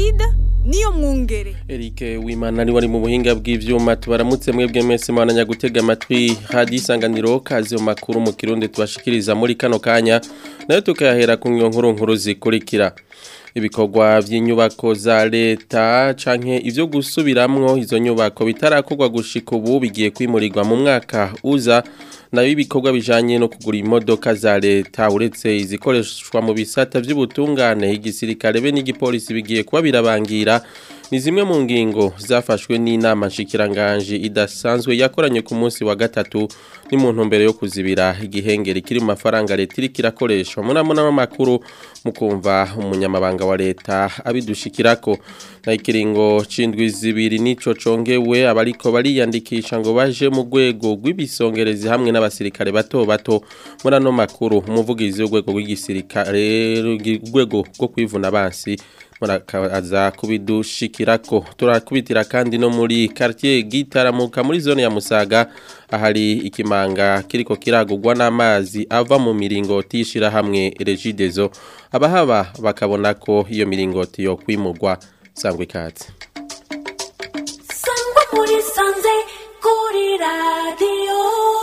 Placide niyo mwungere Eric Wimana ari wari mu buhinga bw'ivyuma tubaramutse mwebwe mwese mwananya gutega amatwi hadi isanganiro kazi mu makuru mu kirundi tubashikiriza muri kano kanya nayo tukayahera ku nkuru nkuru zikurikira ibikorwa by'inyubako za leta canke ivyo gusubiramwo izo nyubako bitarakorwa gushika ubu bigiye kwimurirwa mu mwaka uza nayo ibikorwa bijanye no kugura imodoka za leta uretse izikoreshwa mu bisata by'ubutungane igisirikare be n'igipolisi bigiye kuba birabangira ni zimwe mu ngingo zafashwe n'inama nshikiranganje idasanzwe yakoranye ku munsi wa gatatu ni mu ntumbero yo kuzibira igihengeri kiri mu mafaranga leta iriko irakoresha munamuna w'amakuru mu kumva umunyamabanga wa leta abidushikirako na ikiringo c'indwi zibiri nico congewe abariko bariyandikisha ngo baje mu rwego rw'ibisongerezi hamwe n'abasirikare bato bato muri ano makuru umuvugizi w'urwego rw'igisirikare urwego rwo kwivuna abansi murakaza kubidushikirako turakubitira kandi no muri quartier gitaramuka muri zone ya Musaga ahari ikimanga kiriko kiragurwa n'amazi ava mu miringoti yishira hamwe Regidezo abahaba bakabona ko iyo miringoti yo kwimurwa sangwe ikatse sangwa muri sanze kuri radio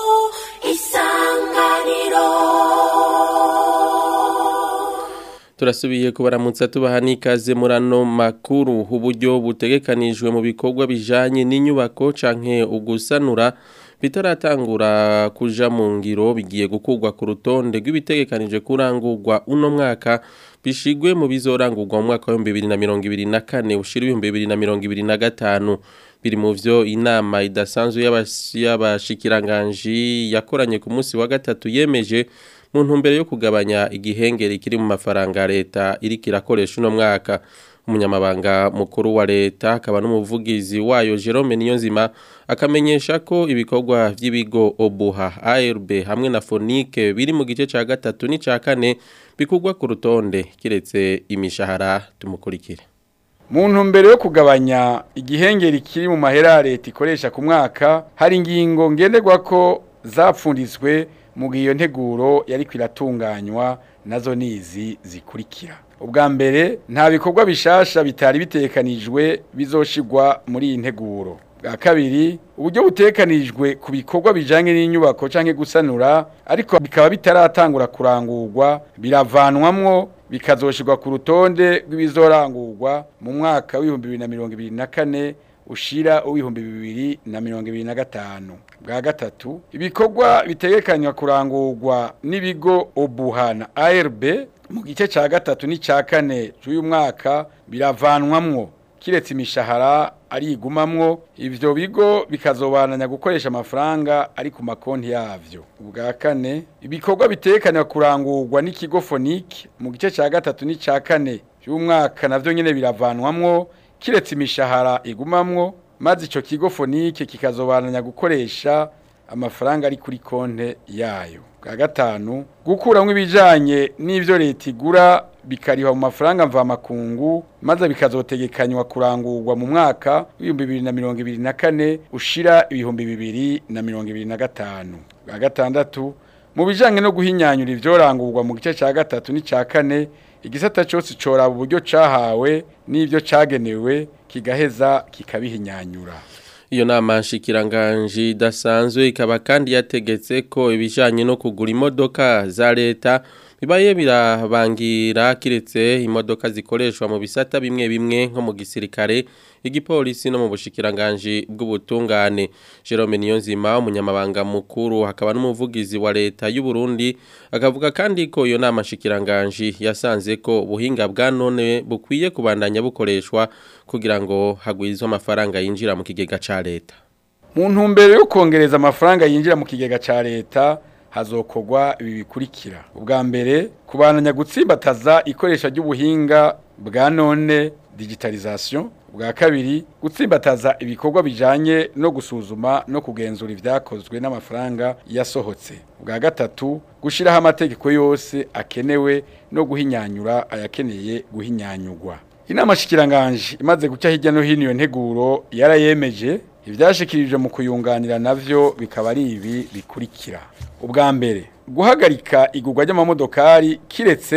isanganiro turasubiye kubaramutsa tubaha n'ikaze muri ano makuru uburyo butegekanijwe mu bikorwa bijanye n'inyubako canke ugusanura bitaratangura kuja mu ngiro bigiye gukurwa ku rutonde rw'ibitegekanije kurangurwa uno mwaka bishigwe mu bizorangurwa mu mwaka wa 2024 ushira 2025 biri mu vyo inama idasanzwe y'abashikiranganji yakoranye ku munsi wa gatatu yemeje mu ntumbero yo kugabanya igihengeri kiri mu mafaranga leta iriko irakoresha uno mwaka umunyamabanga mukuru wa leta akaba n'umuvugizi wayo Jerome Niyonzima akamenyesha ko ibikorwa vy'ibigo Obuha ARB hamwe na Fonike biri mu gice ca gatatu n'ica kane bikugwa ku rutonde kiretse imishahara tumukurikire mu ntumbero yo kugabanya igihengeri kiri mu mahera ya leta ikoresha ku mwaka hari ingingo ngenderwa ko zapfunditswe mu gihe iyo nteguro yari kwiratunganywa nazo nizi zikurikira ubwa mbere nta bikorwa bishasha bitari bitekanijwe bizoshigwa muri iyi nteguro bwa kabiri uburyo butekanijwe ku bikorwa bijanye n'inyubako canke gusanura ariko bikaba bitaratangura kurangurwa biravanwamwo bikazoshirwa ku rutonde rw'ibizorangurwa mu mwaka w'ibihumbi bibiri na mirongo ibiri na kane ushira uw'ibihumbi bibiri na mirongo ibiri na gatanu bwa gatatu ibikorwa bitegekanywa kurangurwa n'ibigo obuha na ARB mu gice ca gatatu n'icya kane cy'uyu mwaka biravanwamwo kiretse imishahara arigumamwo ivyo bigo bikazobananya gukoresha amafaranga ari ku makonti yavyo ubwa kane ibikorwa bitekanywa kurangurwa n'ikigo Fonike mu gice ca gatatu n'icya kane cy'umwaka navyo nyene biravanwamwo kiretse imishahara igumamwo maze ico kigo Fonike kikazobananya gukoresha amafaranga ari kuri konte yayo bwa gatanu gukuramwo ibijanye n'ivyo leta igura bikariha mu mafaranga mvamakungu maze bikazotegekanywa kurangurwa mu mwaka w'ibihumbi bibiri na mirongo ibiri na kane ushira ibihumbi bibiri na mirongo ibiri na gatanu bwa gatandatu mu bijanye no guhinyanyura ivyorangurwa mu gice ca gatatu n'ica kane igisata cose coraba uburyo cahawe n'ivyo cagenewe kigaheza kikabihinyanyura iyo nama nshikiranganji idasanzwe ikaba kandi yategetse ko ibijanye no kugura imodoka za leta bibaye birabangira kiretse imodoka zikoreshwa mu bisata bimwe bimwe nko mu gisirikare igipolisi no mu bushikiranganji bw'ubutungane Jerome Niyonzima umunyamabanga mukuru hakaba n'umuvugizi wa leta y'u Burundi akavuga kandi ko iyo nama nshikiranganji yasanze ko ubuhinga bwa none bukwiye kubandanya bukoreshwa kugira ngo hagwizwe amafaranga yinjira mu kigega ca leta mu ntumbero yo kongereza amafaranga yinjira mu kigega ca leta hazokorwa ibi bikurikira ubwa mbere kubandanya gutsimbataza ikoresha ry'ubuhinga bwa none digitalization bwa kabiri gutsimbataza ibikorwa bijanye no gusuzuma no kugenzura ivyakozwe n'amafaranga yasohotse bwa gatatu gushiraho amategeko yose akenewe no guhinyanyura ayakeneye guhinyanyurwa inama shikiranganje imaze guca hirya no hino iyo nteguro yarayemeje ivyashikirije mu kuyunganira navyo bikaba ari ibi bikurikira ubwa mbere guhagarika igurwa ry'amamodokari kiretse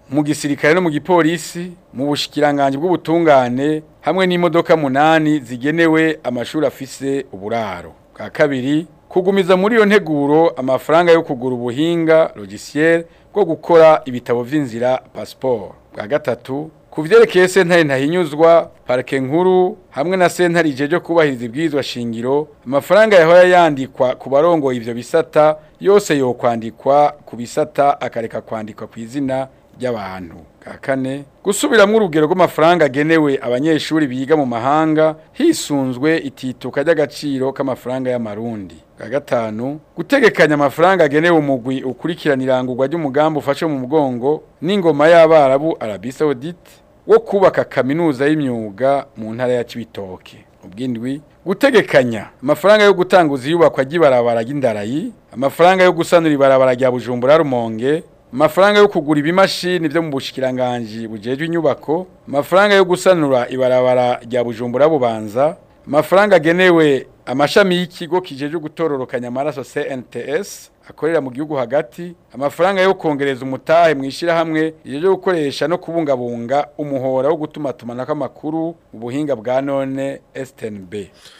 mu gisirikare no mu gipolisi mu bushikiranganje bw'ubutungane hamwe n'imodoka munani zigenewe amashuri afise uburaro bwa kabiri kugumiza muri iyo nteguro amafaranga yo kugura ubuhinga logiciel bwo gukora ibitabo vy'inzira passport bwa gatatu ku vyerekeye sentare ntahinyuzwa parike nkuru hamwe na sentare ijeje kubahiriza ibwirizwa shingiro amafaranga yahora yandikwa ku barongoye ivyo bisata yose yokwandikwa ku bisata akareka kwandikwa ku izina ry'abantu bwa kane gusubiramwo urugero rw'amafaranga agenewe abanyeshuri biga mu mahanga hisunzwe itituka ry'agaciro k'amafaranga y'amarundi bwa gatanu gutegekanya amafaranga agenewe umugwi ukurikirana irangurwa ry'umugambi ufashe mu mugongo n'ingoma y'abarabu Arabie Saoudite wo kubaka kaminuza y'imyuga mu ntara ya Cibitoke ubwindwi gutegekanya amafaranga yo gutanguza iyubakwa ry'ibarabara ry'indarayi amafaranga yo gusanura ibarabara rya Bujumbura Rumonge amafaranga yo kugura ibimashini vyo mu bushikiranganje bujejwe inyubako amafaranga yo gusanura ibarabara rya Bujumbura Bubanza amafaranga agenewe amashami y'ikigo kijeje gutororokanya amaraso CNTS akorera mu gihugu hagati amafaranga yo kongereza umutahe mwishira hamwe ijeje gukoresha no kubungabunga umuhora wo gutuma tumanako amakuru mu buhinga bwa none STNB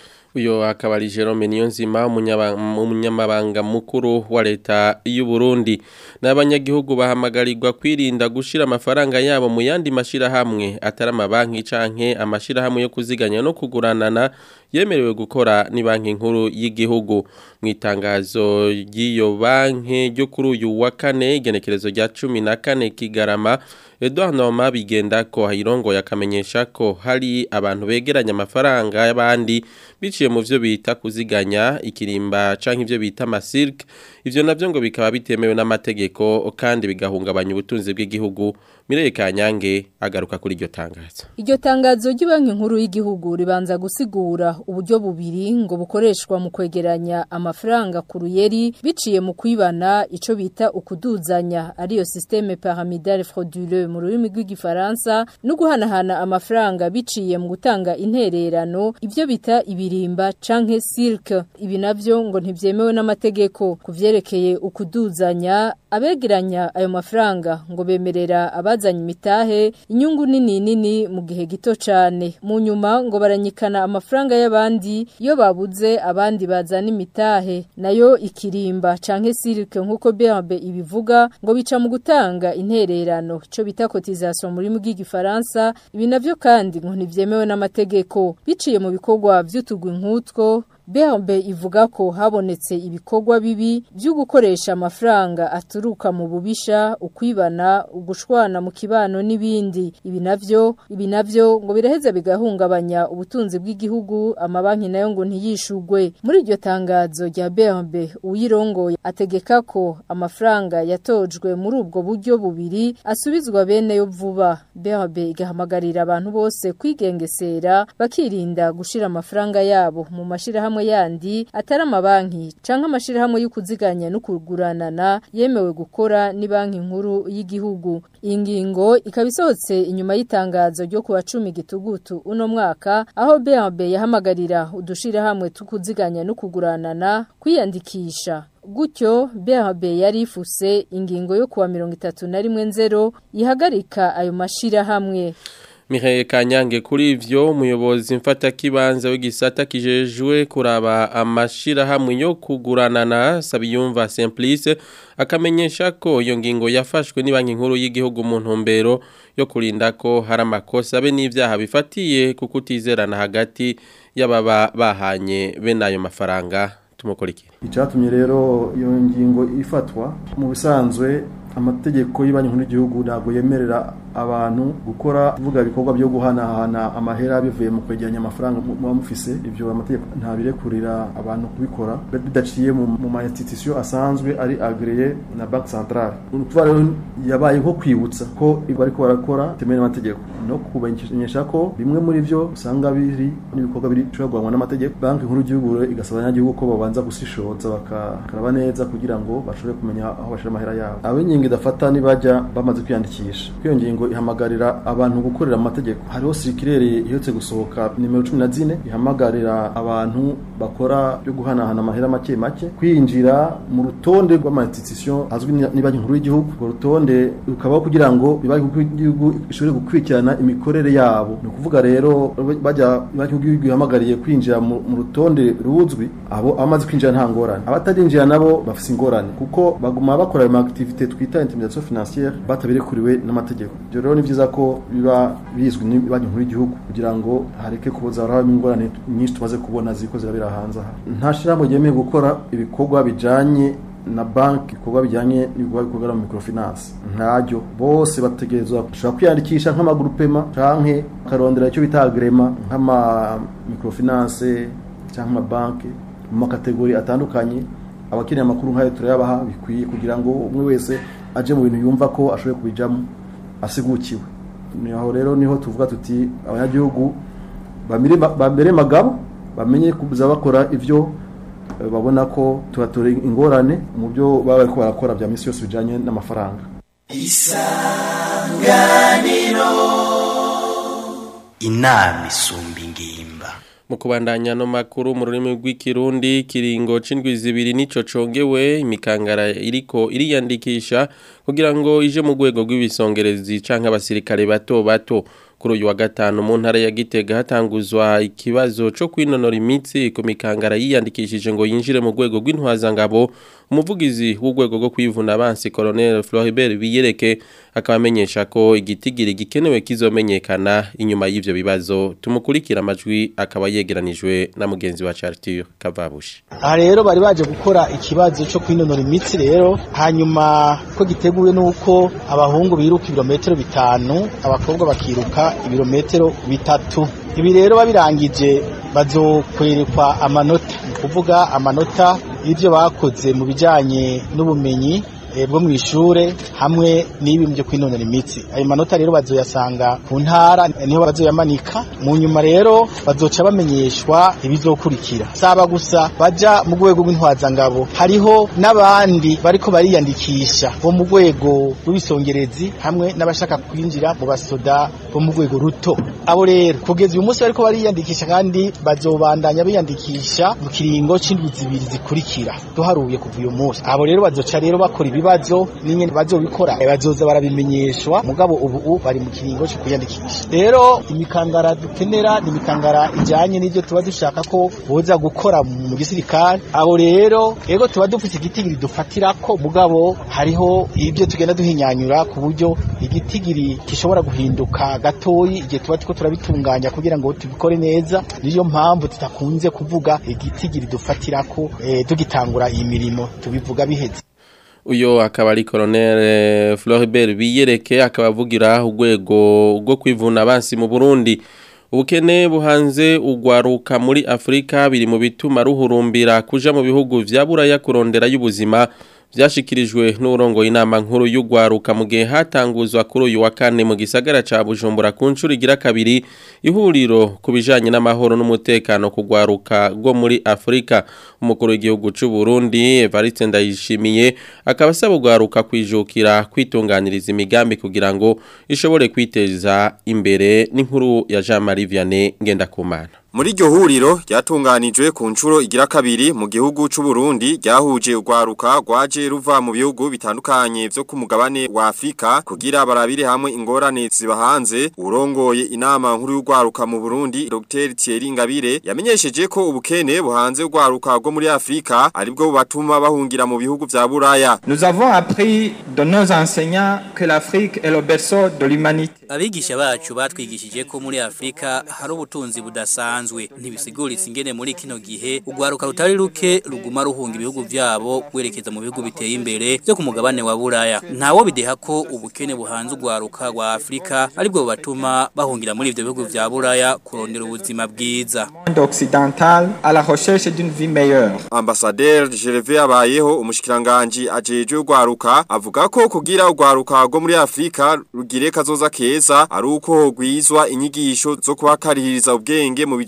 uyo akaba ari Jerome Niyonzima umunyamabanga mukuru wa leta y'u Burundi n'abanyagihugu bahamagarirwa kwirinda gushira amafaranga yabo mu yandi mashira hamwe atari amabanki canke amashira hamwe yo kuziganya no kuguranana yemerewe gukora ni banki nkuru y'igihugu mu itangazo ry'iyo banki ryo kuri uyu wa kane igenekerezo rya cumi na kane kigarama Edouard Noma bigenda ko hayirongo yakamenyesha ko hari abantu begeranya amafaranga y'abandi biciye mu vyo bita kuziganya ikirimba canke ivyo bita amasirke ivyo navyo ngo bikaba bitemewe n'amategeko kandi bigahungabanya ubutunzi bw'igihugu Mireye Kanyange agaruka kuri iryo tangazo. Iryo tangazo ry'ibanki nkuru y'igihugu ribanza gusigura uburyo bubiri ngo bukoreshwa mu kwegeranya amafaranga ku ruyeri biciye mu kwibana ico bita ukuduzanya ariyo systeme pyramidale frauduleux mu rurimi rw'igifaransa no guhanahana amafaranga biciye mu gutanga intererano ivyo bita ibirimba canke cirque ibi navyo ngo ntivyemewe n'amategeko kuvyerekeye ukuduzanya abegeranya ayo mafaranga ngo bemerera abazanye imitahe inyungu nini nini mu gihe gito cane mu nyuma ngo baranyikana amafaranga y'abandi iyo babuze abandi bazana imitahe nayo ikirimba canke sirike nkuko BRB ibivuga ngo bica mu gutanga intererano ico bita cotisation muri mu bw'igifaransa ibi navyo kandi ngo ntivyemewe n'amategeko biciye mu bikorwa vy'utugwi nkutwo BRB ivuga ko habonetse ibikorwa bibi byo gukoresha amafaranga aturuka mu bubisha ukwibana ugushwana mu kibano n'ibindi ibi navyo ibi navyo ngo biraheza bigahungabanya ubutunzi bw'igihugu amabanki nayo ngo ntiyishugwe muri iryo tangazo rya BRB uyirongoye ategeka ko amafaranga yatojwe muri ubwo buryo bubiri asubizwa bene yo vuba BRB igahamagarira abantu bose kwigengesera bakirinda gushira amafaranga yabo mu mashira hamwe yandi atari amabanki canke amashirahamwe y'ukuziganya no kuguranana yemewe gukora ni banki nkuru y'igihugu iyi ngingo ikaba isohotse inyuma y'itangazo ryo kuwa cumi gitugutu uno mwaka aho BRB yahamagarira udushirahamwe tukuziganya no kuguranana kwiyandikisha gutyo BRB yari ifuse ingingo yo kuwa mirongo itatu na rimwe nzero ihagarika ayo mashirahamwe Mihaye Kanyange kuri ivyo umuyobozi mfata kibanza w'igisata kijejwe kuraba amashira hamwe yo kuguranana Sabiyumva Simplice akamenyesha ko iyo ngingo yafashwe ni banki nkuru y'igihugu mu ntumbero yo kurinda ko hari amakosa be n'ivyaha bifatiye kukutizerana hagati y'ababa bahanye bene ayo mafaranga tumukurikire icyatumye rero iyo ngingo ifatwa mu bisanzwe amategeko y'Ibanki nkuru y'igihugu ntabwo yemerera abantu gukora kuvuga ibikorwa byo guhanahana amahera bivuye mu kwegeranya amafaranga muba mufise ivyo amategeko ntabirekurira abantu kubikora bidaciye mu ma institution asanzwe ari agreye na banque centrale ukuvuga rero yabaye nko kwibutsa ko bariko barakora temewe n'amategeko no kumenyesha ko bimwe muri vyo usanga biri n'ibikorwa biri bishobora n'amategeko banki nkuru y'igihugu igasaba abanyagihugu ko babanza gusishoza bakaraba neza kugira ngo bashobore kumenya aho bashira amahera yabo abo ingingo idafata nibajya bamaze kwiyandikisha iyo ngingo ihamagarira abantu gukorera amategeko hariho sirikirere ihetse gusohoka nimero cumi na zine ihamagarira abantu bakora byo guhanahana amahera make make kwinjira mu rutonde rw'amatitisiyo azwi ni banki nkuru y'igihugu urwo rutonde rukabaho kugira ngo banki nkuru y'igihugu ishobore gukurikirana imikorere yabo ni ukuvuga rero bajya banki nkuru y'igihugu ihamagariye kwinjira mu rutonde ruzwi abo abamaze kwinjira nta ngorane abatarinjira nabo bafite ingorane kuko baguma bakora ayo activité twita intimidation financière batabirekuriwe n'amategeko ibyo rero ni byiza ko biba bizwi ni banki nkuru y'igihugu kugira ngo hareke kuboza harabamo ingorane nyinshi tumaze kubona ziko zirabera hanze aha nta shirahamwe ryemeye gukora ibikorwa bijanye na banki ibikorwa bijyanye n'ibikorwa bikorwa mu microfinance ntaryo bose bategerezwa gushobora kwiyandikisha nk'amagurupema canke akarondera icyo bita agrema nk'ama microfinance cyangwa amabanki mu makategori atandukanye abakeneye amakuru nk'ayo turayabaha bikwiye kugira ngo umwe wese aje mu bintu yumva ko ashoboye kubijamo asigukiwe niho rero niho tuvuga tuti abanyagihugu bambere magabo bamenye kuza bakora ivyo babona ko tubatora ingorane mu byo baba bariko barakora bya misi yose bijanye n'amafaranga isanganiro inama isumba ingimba mu kubandanya no makuru mu rurimi rw'ikirundi kiringo c'indwi zibiri nico congewe imikangara iriko iriyandikisha kugira ngo ije mu rwego rw'ibisongerezi canke abasirikare bato bato kuri uyu wa gatanu mu ntara ya Gitega hatanguzwa ikibazo cyo kwinonora imitsi ku mikangara yiyandikishije ngo yinjire mu rwego rw'intwazangabo umuvugizi w'urwego rwo kwivuna abansi Colonel Floribert Biyereke akaba amenyesha ko igitigiri gikenewe kizomenyekana inyuma y'ivyo bibazo tumukurikira amajwi akaba yegeranijwe na mugenzi wa Chartier Kavabushi aha rero bari baje gukora ikibazo cyo kwinonora imitsi rero hanyuma ko giteguwe nuko abahungu biruka ibirometero bitanu abakobwa bakiruka ibirometero bitatu ibi rero babirangije bazokwerekwa amanota ni kuvuga amanota y'ibyo bakoze mu bijyanye n'ubumenyi bwo mu ishure hamwe n'ibintu byo kwinonora imitsi ayo manota rero bazoyasanga ku ntara niho bazoyamanika mu nyuma rero bazoca bamenyeshwa ibizokurikira saba gusa baja mu rwego rw'intwazangabo hariho n'abandi bariko bariyandikisha bo mu rwego rw'ibisongerezi hamwe n'abashaka kwinjira mu basoda bo mu rwego ruto abo rero kugeza uyu munsi bariko bariyandikisha kandi bazobandanya biyandikisha mu kiringo c'indwi zibiri zikurikira duharuye kuva uyu munsi abo rero bazoca rero bakora ibibazo n'ingene bazobikora bazoza barabimenyeshwa mugabo ubu bari mu kiringo cyo kwiyandikisha rero imikangara dukenera ni imikangara ijanye n'ivyo tuba dushaka ko boza gukora mu gisirikare abo rero ego tuba dufite igitigiri dufatirako mugabo hariho ibyo tugenda duhinyanyura ku buryo igitigiri gishobora guhinduka gatoyi igihe tuba turiko turabitunganya kugira ngo tubikore neza niyo mpamvu tutakunze kuvuga igitigiri dufatirako eh, tugitangura iyi mirimo tubivuga biheze uyo akaba ari Colonel Floribert Biyereke akaba avugira urwego rwo kwivuna abansi mu Burundi ubukene buhanze ugwaruka muri Afrika biri mu bituma ruhurumbira kuja mu bihugu vya buraya kurondera y'ubuzima byashikirijwe n'urongo inama nkuru y'ugwaruka mu gihe hatanguzwa kuri uyu wa kane mu gisagara ca Bujumbura ku ncuro igira kabiri ihuriro ku bijanye n'amahoro n'umutekano kugwaruka rwo muri Afrika umukuru w'igihugu c'u Burundi Evariste Ndayishimiye akaba asaba ugwaruka kwijukira kwitunganiriza imigambi kugira ngo ishobore kwiteza imbere n'inkuru ya Jean Marie Vianney Ngendakumana Muri iryo huriro ryatunganijwe ku nshuro igira kabiri mu gihugu c'u Burundi ryahuje urwaruka rwaje ruva mu bihugu bitandukanye vyo ku mugabane wa Afrika kugira barabire hamwe ingorane ziba hanze urongoye inama nkuru y'urwaruka mu Burundi Dr Thierry Ngabire yamenyesheje ko ubukene buhanze urwaruka rwo muri Afrika aribwo bubatuma bahungira mu bihugu vya Buraya Nous avons appris de nos enseignants que l'Afrique est le berceau de l'humanité Abigisha bacu batwigishije ko muri Afrika hari ubutunzi budasanzwe bisanzwe ntibisiguritse ingene muri kino gihe ugwaruka rutari ruke ruguma ruhunga ibihugu vyabo gwerekeza mu bihugu biteye imbere byo ku mugabane wa Buraya ntawo bideha ko ubukene buhanze ugwaruka rwa Afrika aribwo batuma bahungira muri ivyo bihugu vya Buraya kurondera ubuzima bwiza occidental à la recherche d'une vie meilleure Ambassadeur Gervais abayeho umushikiranganje ajeje ugwaruka avuga ko kugira ugwaruka rwo muri Afrika rugire kazoza keza ari uko gwizwa inyigisho zo kubakarihiriza ubwenge mu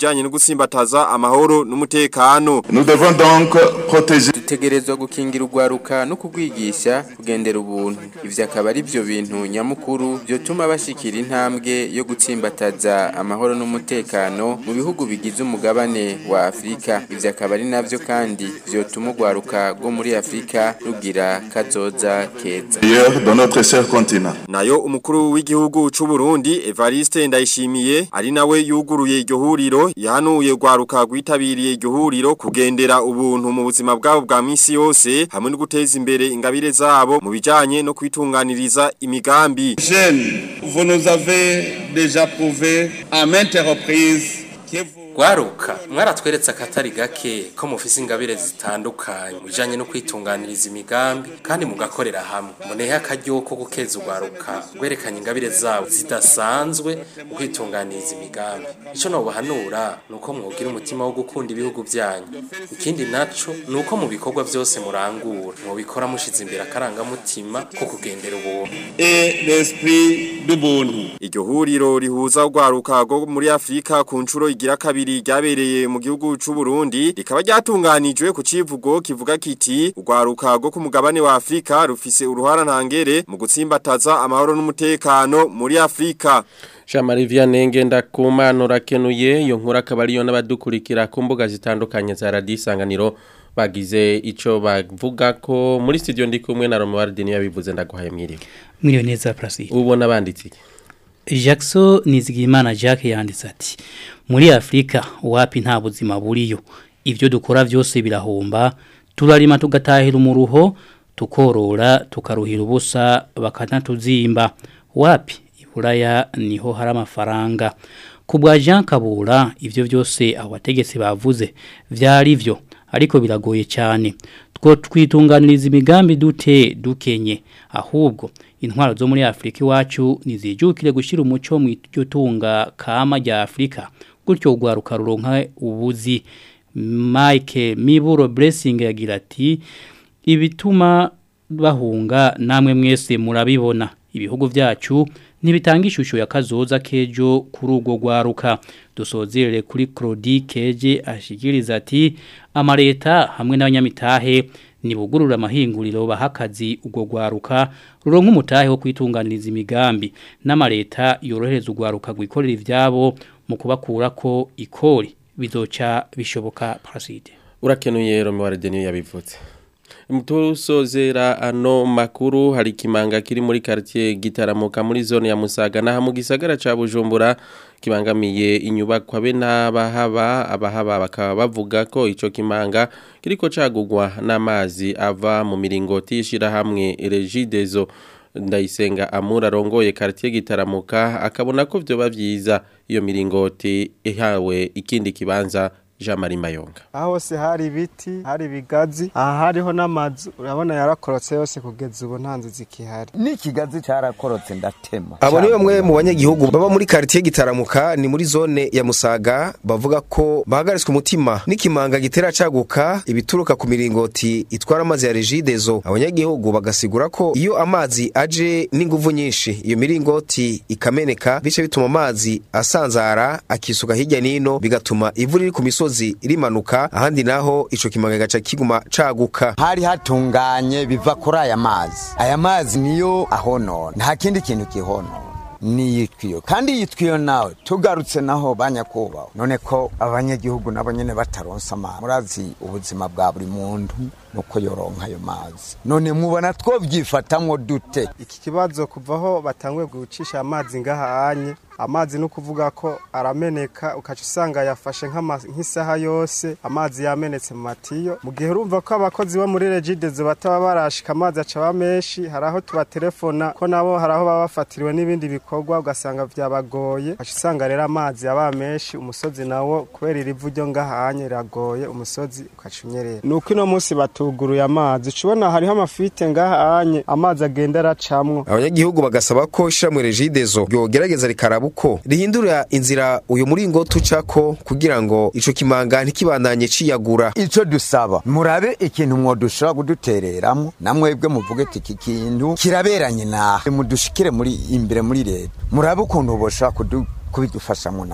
bijanye no gusimbataza amahoro n'umutekano Nous devons donc protéger dutegerezwa gukingira urwaruka no kugwigisha kugendera ubuntu ivyo akaba ari byo bintu nyamukuru byotuma bashikira intambwe yo gutsimbataza amahoro n'umutekano mu bihugu bigize umugabane wa Afrika ivyo akaba ari navyo kandi vyotuma urwaruka rwo muri Afrika rugira kazoza keza ailleurs dans notre cher continent. nayo umukuru w'igihugu c'u Burundi Evariste Ndayishimiye ari nawe yuguruye iryo huriro yahanuye rwaruka rwitabiriye iryo huriro kugendera ubuntu mu buzima bwabo bwa misi yose hamwe no guteza imbere ingabire zabo mu bijanye no kwitunganiriza imigambi Jeunes, vous nous avez déjà prouvé à maintes reprises que vous Gwaruka mwaratweretse akatari gake ko mufise ingabire zitandukanye bijanye no kwitunganiriza imigambi kandi mugakorera hamwe munehe akaryo ko gukeza ugwaruka gwerekanye ingabire zabo zidasanzwe mu kwitunganiriza imigambi ico nobahanura nuko mwogira umutima wo gukunda ibihugu vyanyu ikindi naco nuko mu bikorwa vyose murangura mubikora mushize imbere akarangamutima ko kugendera ubuntu et l'esprit du buntu. iryo huriro rihuza urwaruka rwo muri Afrika ku ncuro igira kabiri ryabereye mu gihugu c'u Burundi rikaba ryatunganijwe ku civugo kivuga kiti urwaruka rwo ku mugabane wa Afrika rufise uruhara ntangere mu gutsimbataza amahoro n'umutekano muri Afrika Jean-Marie Vianney Ngendakumana urakenuye iyo nkuru akaba ariyo n'abadukurikira ku mbuga zitandukanye za Radio Isanganiro bagize ico bavuga ko muri studio ndi kumwe na Romuald Deni yabivuze ndaguhaye mwiriwe Mwiriwe neza Placide. ubona banditse iki Jackson Nizigimana Jacques yanditse ati muri Afrika wapi nta buzima buriyo ibyo dukora byose birahomba turarima tugatahira umuruho tukorora tukaruhira ubusa bakanatuzimba wapi iburaya niho hari amafaranga ku bwa Jean Kabura ibyo byose abategetsi bavuze byari byo ariko biragoye cyane two twitunganiriza imigambi dute dukenye ahubwo intwaro zo muri Afrika iwacu nizijukire gushira umuco mu iryo tunga kama rya Afrika gutyo ugwaruka ruronka ubuzi Mike Miburo Blessing yagira ati ibituma bahunga namwe mwese murabibona ibihugu vyacu ntibitanga ishusho ya kazoza kejo kuri urwo rwaruka dusozerere kuri Claudie Keje ashikiriza ati amareta hamwe n'abanyamitahe nibugurura amahinguriro bahakazi urwo rwaruka ruronka umutahe wo kwitunganiriza imigambi n'amareta yorohereza urwaruka gwikorera ivyabo mu kubakura ko ikori bizoca bishoboka parasite urakenuye Romuald Deni yabivuze Mutusozera ano makuru hari kimanga kiri muri quartier gitaramuka muri zone ya Musaga na mu gisagara ca Bujumbura kibangamiye inyubakwa be n'abahaba abahaba bakaba bavuga ko ico kimanga kiriko cagugwa n'amazi ava mu miringoti ishira hamwe Regidezo ndayisenga amura rongoye quartier gitaramuka akabona ko vyo bavyiza iyo miringoti ihawe ikindi kibanza Jean Marie Mayonga aho hose hari ibiti hari ibigazi aha hariho n'amazu urabona yarakorotse yose kugeza ubu nta nzu zikihari n'ikigazi cyarakorotse ndatema abo ni bamwe mu banyagihugu baba muri quartier gitaramuka ni muri zone ya Musaga bavuga ko bahagaritswe umutima n'ikimanga gitera caguka ibituruka ku miringoti itwara amazi ya Regidezo abanyagihugu bagasigura ko iyo amazi aje n'inguvu nyinshi iyo miringoti ikameneka bice bituma amazi asanzara akisuka hirya nino bigatuma ivu riri ku misozi rimanuka ahandi naho ico kimanga gaca kiguma caguka hari hatunganye biva kuri aya mazi aya mazi niyo ahonona nta kindi kintu kihonona niyitwiyo kandi yitwiyo nawe tugarutse naho banyakubaho none ko abanyagihugu nabo nyene bataronsa amazi murazi ubuzima bwa buri muntu nuko yoronka ayo mazi none mubona twovyifatamwo dute iki kibazo kuvaho batanguye gucisha amazi ngaha anye amazi no kuvuga ko arameneka ukaca usanga yafashe nk'isaha yose amazi yamenetse mu matiyo mu gihe urumva ko abakozi bo muri regidezo bataba barashika amazi acaba menshi hari aho tubatelefona ko nabo hari aho baba bafatiriwe n'ibindi bikorwa ugasanga vyabagoye ukaca usanga rero amazi yaba menshi umusozi nawo kubera irivu ryo ngahanye riragoye umusozi ukaca unyerera nuko ino munsi batuguruye amazi ucubona hariho amafite ngahanye amazi agenda aracamwo abanyagihugu bagasaba ko ishiramwe regidezo ryogerageza rikaraba uko rihindura inzira uyu muringoti ucako kugira ngo ico kimanga ntikibandanye ciyagura ico dusaba murabe ikintu mwodushobora kudutereramo namwebwe muvuge ati iki kintu kiraberanye nahe mudushikire muri imbere muri leta murabe ukuntu boshobora kubidufashamo natwe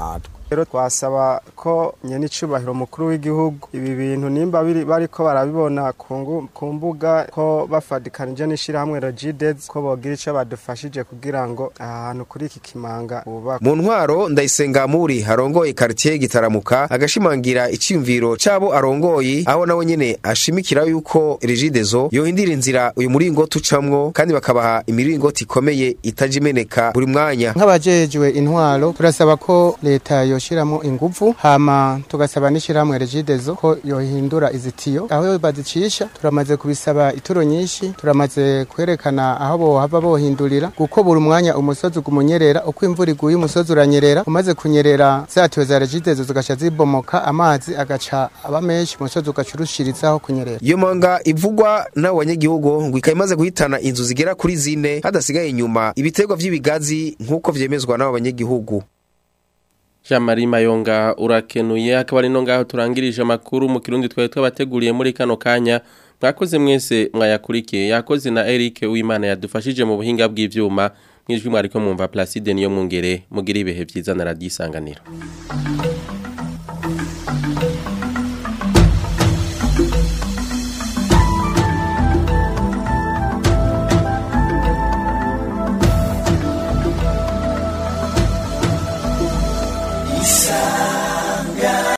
rero twasaba ko nyene icubahiro mukuru w'igihugu ibi bintu nimba biri bariko barabibona ku ngu- ku mbuga ko bafadikanije n'ishirahamwe Regides ko bogira ico badufashije kugira ngo ahantu kuri iki kimanga bubaka mu ntwaro ndayisenga muri harongoye quartier gitaramuka agashimangira iciyumviro cabo arongoye aho nawe nyene ashimikira yuko Regideso yohindira inzira uyu muringoti ucamwo kandi bakabaha imiringoti ikomeye itaje imeneka buri mwanya nk'abajejwe intwaro turasaba ko leta yoshiramo ingufu hama tugasaba n'ishirahamwe regidezo ko yohindura izitiyo aho bazicisha turamaze kubisaba ituro nyinshi turamaze kwerekana aho bohava bohindurira kuko buri mwanya umusozi ugumunyerera uko imvura iguye umusozi uranyerera umaze kunyerera zatiyo za regidezo zigaca zibomoka amazi agaca aba menshi umusozi ugaca urushirizaho kunyerera iyo manga ivugwa n'abo banyagihugu ngo ikaba imaze guhitana inzu zigera kuri zine hadasigaye inyuma ibiterwa vy'ibigazi nk'uko vyemezwa n'abo banyagihugu Jean-Marie Mayonga urakenuye akaba ari no ngaho turangirije amakuru mu kirundi twari twabateguriye muri kano kanya mwakoze mwese mwayakurikiye yakoze na Eric Uwimana yadufashije mu buhinga bw'ivyuma mwijwi mwariko mwumva Placide niyo mwungere mugira ibihe vyiza na radio isanganiro